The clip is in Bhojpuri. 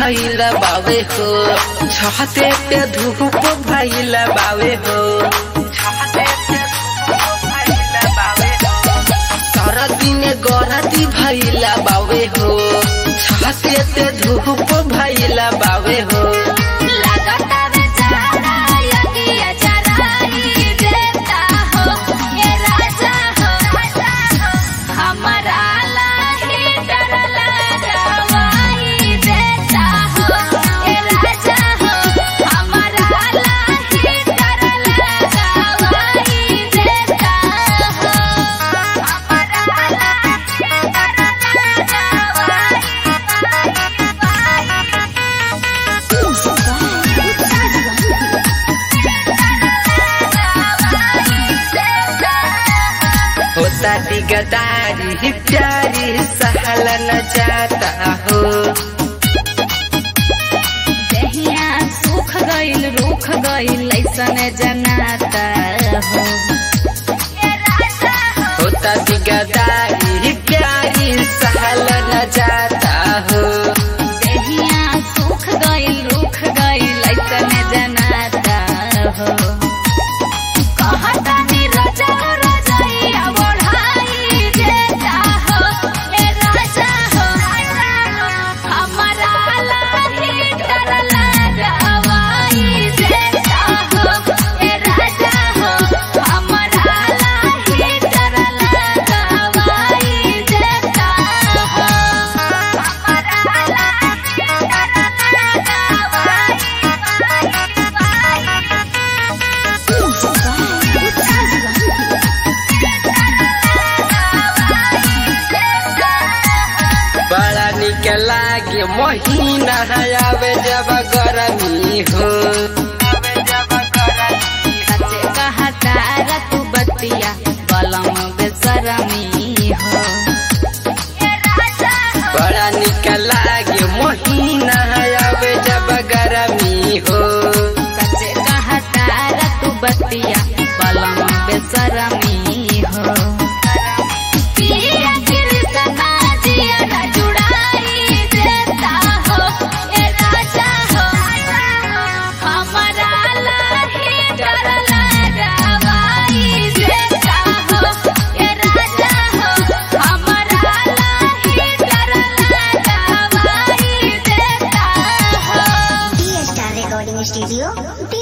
भैल बावे हो छहते पे धूप भैल बावे हो छहते पे धूप भइल बावे हो। सारा दिन गरती भैल बावे हो छहते पे धूप भैल बावे हो लगता बेचारा यगिया जराई देता हो ये राजा हो हमारा लाही डर लगावाई देता हो ये राजा हो हमारा लाही डर लगावाई देता हो हमारा लाही डर होता दिगदारी प्यारी सहल न जाता हो दहिया सुख गइल रूख गइल ऐसन जनाता हो होता दिगदारी प्यारी सहल न जाता हो दहिया सुख गइल रूख गइल ऐसन जनाता हो कहता नि रजा रजैया बढ़ाई देता हो ए राजा हो हमारा लाही डर लगावाई देता हो ए राजा हो हमारा लाही डर लगावाई देता हो हमारा लाही डर बड़ा निक लागे महीना आवे जब गरमी हो सचे कहता रतु बतिया बलम बेसरमी हो बड़ा निक लागे महीना आवे जब गरमी हो सचे कहता रतु बतिया बलम बेसरमी हो पिया कृष्णा जिया न जुड़ाई देता हो ए राजा हो हमारा लाही डर लगावाई देता हो ए राजा हो हमारा लाही डर लगावाई देता हो Star Recording Studio,